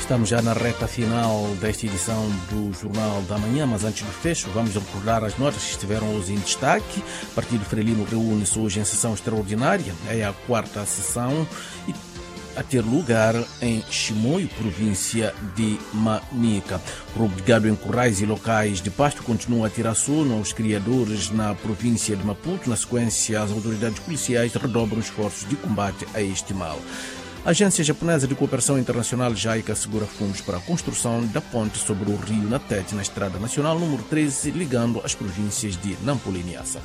Estamos já na reta final desta edição do Jornal da Manhã, mas antes do fecho, vamos recordar as notas que estiveram hoje em destaque. O Partido Frelimo reúne-se hoje em sessão extraordinária, é a quarta sessão, e a ter lugar em Chimoio, província de Manica. O roubo de gado em currais e locais de pasto continua a tirar sono aos criadores na província de Maputo. Na sequência, as autoridades policiais redobram esforços de combate a este mal. A Agência Japonesa de Cooperação Internacional JICA assegura fundos para a construção da ponte sobre o rio Natete na Estrada Nacional número 13, ligando as províncias de Nampula e Niassa.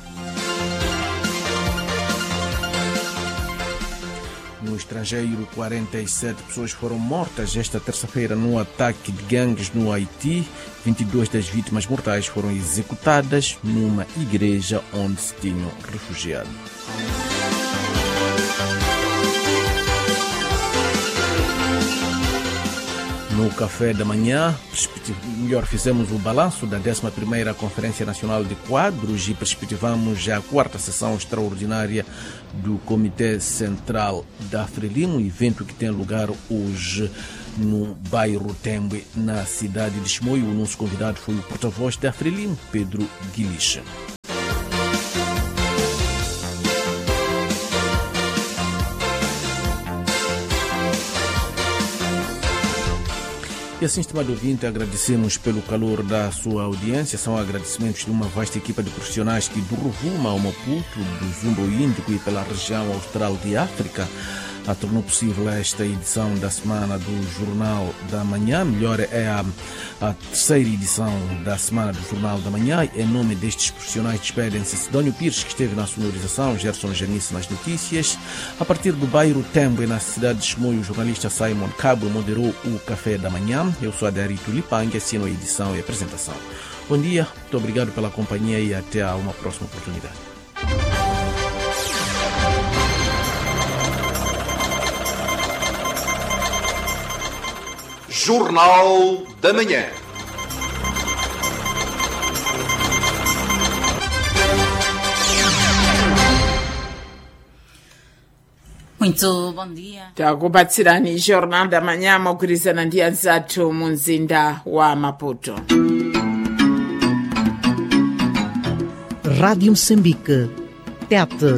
No estrangeiro, 47 pessoas foram mortas esta terça-feira no ataque de gangues no Haiti. 22 das vítimas mortais foram executadas numa igreja onde se tinham refugiado. No café da manhã, melhor, fizemos o balanço da 11ª Conferência Nacional de Quadros e perspectivamos a quarta sessão extraordinária do Comitê Central da Frelimo, evento que tem lugar hoje no bairro Tembe, na cidade de Chimoio. O nosso convidado foi o porta-voz da Frelimo, Pedro Guilicha. E assim, estimado ouvinte, agradecemos pelo calor da sua audiência. São agradecimentos de uma vasta equipa de profissionais que do Rovuma ao Maputo, do Zumbo Índico e pela região austral de África a tornou possível esta edição da semana do Jornal da Manhã. Melhor é a, a terceira edição da semana do Jornal da Manhã. Em nome destes profissionais, despedem-se Sidónio Pires, que esteve na sonorização, Gerson Janice nas notícias. A partir do bairro Tembe, na cidade de Chimoio, o jornalista Simon Cabo moderou o Café da Manhã. Eu sou Adarito Lipang, assino a edição e apresentação. Bom dia, muito obrigado pela companhia e até a uma próxima oportunidade. Jornal da Manhã. Muito bom dia. takubatsirani jornal da manhã mogwirizana ndi anzathu mu mzinda wa maputo Rádio Moçambique. Tete.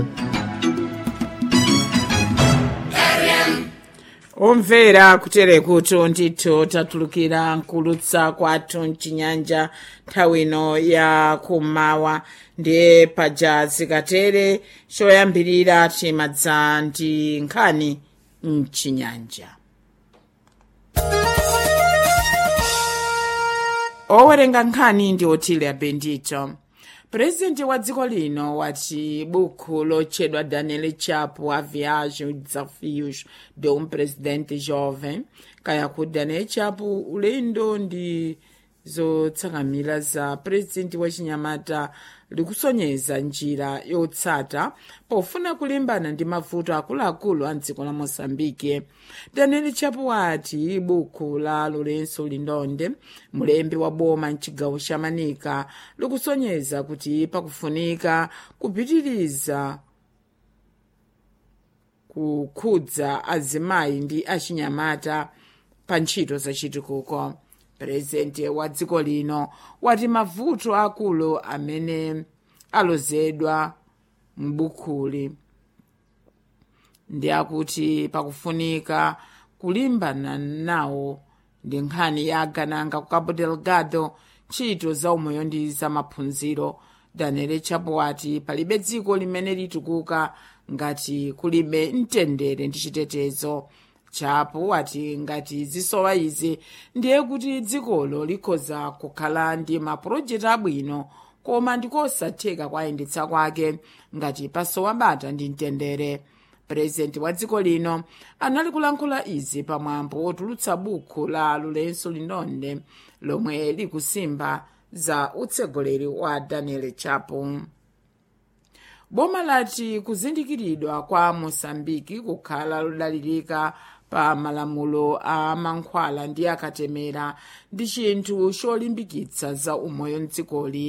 omvera kutere kuti ndithu tatulukira nkulutsa kwathu mchinyanja nthawi ino ya kummawa ndiye paja zikatere choyambirira timadza ndi nkhani mchinyanja owerenga nkhani ndi otile abendito purezidenti wa dziko lino wati buku lotchedwa daniel chapo a viagem desafios de um presidente jovem kaya ku daniel chapo ulendo ndi zotsakamira za purezidenti wa chinyamata likusonyeza njira yotsata pofuna kulimbana ndi mavuto akuluakulu a dziko la moçambike daniel chapo wati buku la lourenço lindonde mulembi wa boma mchigawo cha manika likusonyeza kuti pakufunika kupitiriza kukhudza azimayi ndi achinyamata pa ntchito zachitukuko purezidenti wa dziko lino wati mavuto akulu amene alozedwa m'bukuli ndi akuti pakufunika kulimbana nawo ndi nkhani ya agananga ku cabo delgado ntchito za umoyo ndi za maphunziro daniel chapo wati palibe dziko limene litukuka ngati kulibe mtendere ndi chitetezo chapo wati ngati zisowa izi ndiye kuti dzikolo likhoza kukhala ndi mapulojekiti abwino koma ndikosatheka kwayendetsa kwake ngati pasowa bata ndi mtendere purezidenti wa dziko lino anali kulankhula izi pamwambo wotulutsa buku la lourenço lindonde lomwe likusimba za utsogoleri wa daniel chapo boma lati kuzindikiridwa kwa moçambike kukhala lodalirika pa malamulo a mankhwala ndi akatemera ndi chinthu cholimbikitsa za umoyo mdzikoli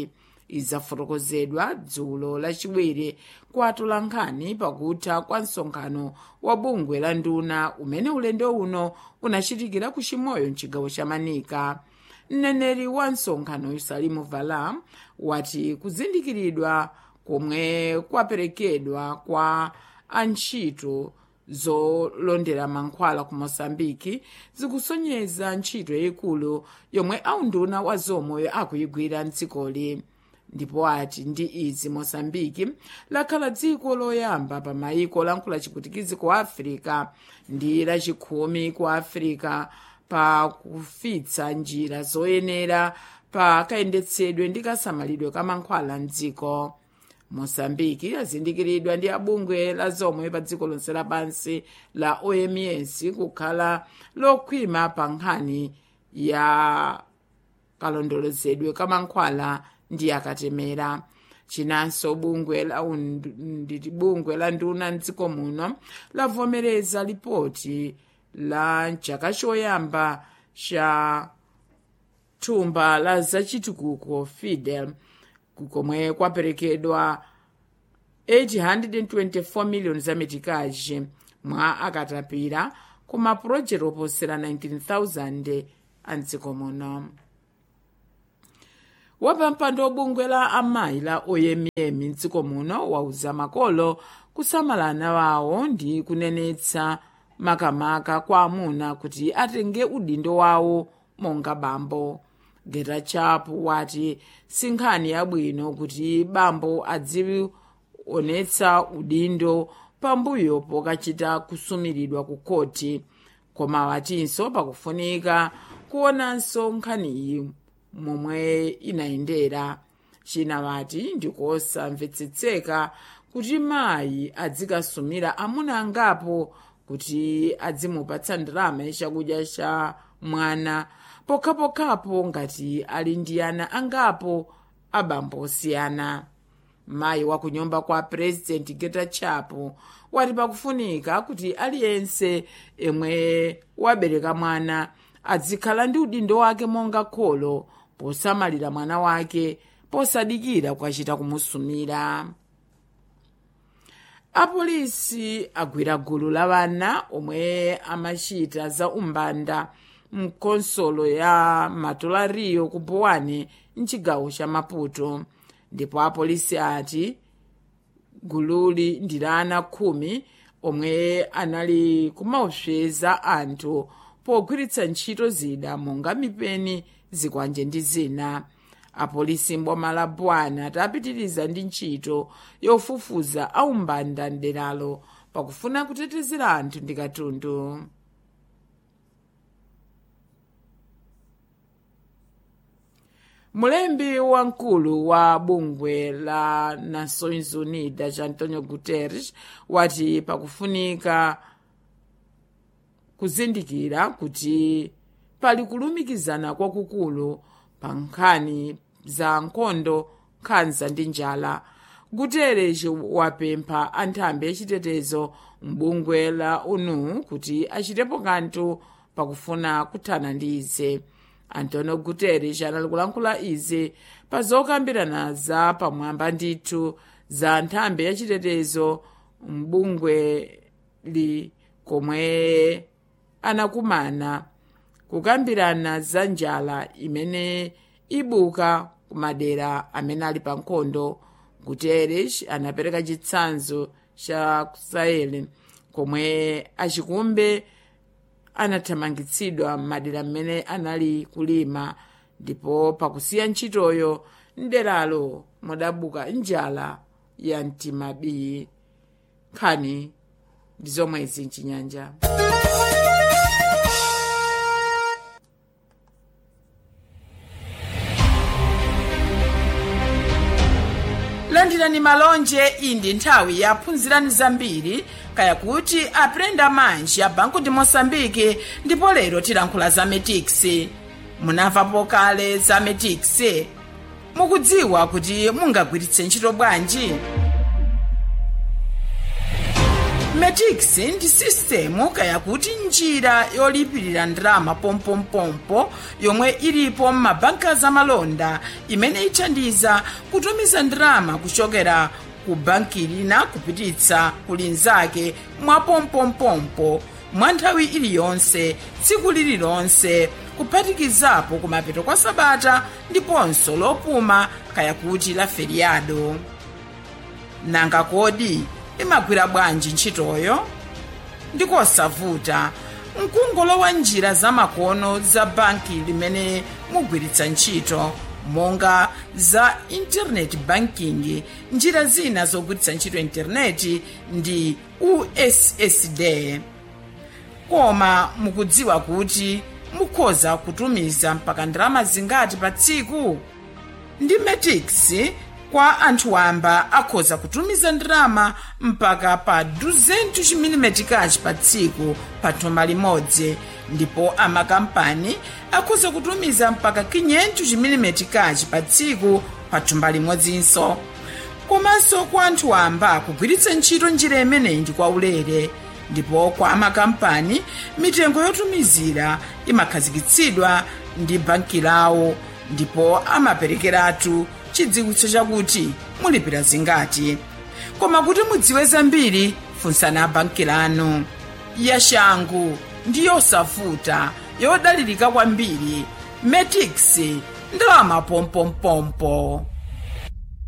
izafotokozedwa dzulo lachiwiri kwa atolankhani pakutha kwa msonkhano wa bungwe la nduna umene ulendo uno unachitikira ku chimoyo mchigawo cha manika mneneri wa msonkhano salimu vala wati kuzindikiridwa komwe kwaperekedwa kwa antchito zolondera mankhwala ku mosambiki zikusonyeza ntchito yayikulu yomwe aunduna wa zomwe akuyigwira mdzikoli ndipo ati ndi izi mosambiki lakhala dziko loyamba pa mayiko lankhula chiputikizi ku afirika ndi lachikhumi ku afirika pa kufitsa njira zoyenera pa kayendetsedwe ndi kasamalidwe ka mankhwala mdziko mosambiki azindikiridwa ndi abungwe la zomwe pa dziko lonse lapansi la oms kukhala lokhwima pa nkhani ya kalondolozedwe ka mankhwala ndi akatemera chinanso bungwe la ndi bungwe la nduna mdziko muno lavomereza lipoti la chaka choyamba cha thumba la zachitukuko fidel komwe kwaperekedwa 824 miliyoni za metikaji mwa akatapira ku mapulojekti oposera 19000 a mdziko muno wapampando wobungwe la amayi la omm mdziko muno wauza makolo kusamala ana wawo ndi kunenetsa makamaka kwa amuna kuti atenge udindo wawo monga bambo geta chapu wati sinkhani yabwino kuti bambo adzionetsa udindo pambuyo pokachita kusumiridwa ku khoti koma watinso pakufunika kuonanso nkhaniyi momwe inayendera china wati ndikosamvetsetseka kuti mayi adzikasumira amuna angapo kuti adzimupatsa ndalama yachakudya cha mwana pokhapokhapo ngati ali ndi ana angapo abambo osiyana mayi wa kunyumba kwa purezidenti geta chapo wati pakufunika kuti aliyense yemwe wabereka mwana adzikhala ndi udindo wake monga kholo posamalira mwana wake posadikira kwachita kumusumira apolisi agwira gulu la vana omwe amachita za umbanda mkonsolo ya matolariyo ku bowane mchigawo cha maputo ndipo apolisi ati gululi ndi la ana khumi omwe anali kumaopseza anthu pogwiritsa ntchito zida monga mipeni zikwanje ndi zina apolisi mboma la bwana atapitiriza ndi ntchito yofufuza aumbanda mderalo pakufuna kutetezera anthu ndi katundu mulembi wamkulu wa bungwe la nações unidas antonio guterres wati pakufunika kuzindikira kuti pali kulumikizana kwakukulu pa nkhani za nkhondo nkhanza ndi njala guterres wapempha anthambi yachitetezo mbungwe la onu kuti achitepo kanthu pakufuna kuthana ndi ize antonio guterres anali kulankhula izi pa zokambirana za pamwamba ndithu za nthambi yachitetezo mbungweli komwe anakumana kukambirana za njala imene ibuka kumadera amene ali pa nkhondo guterres anapereka chitsanzo cha sahel komwe achikumbe anathamangitsidwa m'madera mmene anali kulima ndipo pakusiya ntchitoyo mderalo mudabuka njala ya mtimabii nkhani ndi zomwezi mchinyanja landirani malonje iyi ndi nthawi yaphunzirani zambiri kaya kuti aprenda manji ya banku di moçambike ndipo lero tilankhula za metix munamvapo kale za metix mukudziwa kuti mungagwiritse ntchito bwanji metix ndi sistemu kayakuti njira yolipirira ndalama pompompompo yomwe ilipo m'mabanka zamalonda imene ithandiza kutumiza ndalama kuchokera ku banki lina kupititsa ku linzake mwa pompompompo mwa nthawi iliyonse tsiku lililonse kuphatikizapo kumapeto kwa sabata ndiponso lopuma kayakuti la feriado nanga kodi imagwira bwanji ntchitoyo ndikosavuta mkungolowa njira zamakono za banki limene mugwiritsa ntchito monga za internet banking njira zina zogwiritsa ntchito intaneti ndi ussd koma mukudziwa kuti mukhoza kutumiza mpaka ndalama zingati pa tsiku ndi metix kwa anthu wamba akhoza kutumiza ndalama mpaka pa 200 mm pa tsiku pa thumba limodzi ndipo amakampani akhoza kutumiza mpaka 500 mm pa tsiku pa thumba limodzinso komanso kwa anthu wamba kugwiritsa ntchito njira imeneyi ndi kwaulere ndipo kwa amakampani mitengo yotumizira imakhazikitsidwa ndi banki lawo ndipo amaperekeratu chidziwitso chakuti mulipira zingati koma kuti mudziwe zambiri funsani banki lanu yashangu ndi yosavuta yodalirika kwambiri metix ndalama pompompompo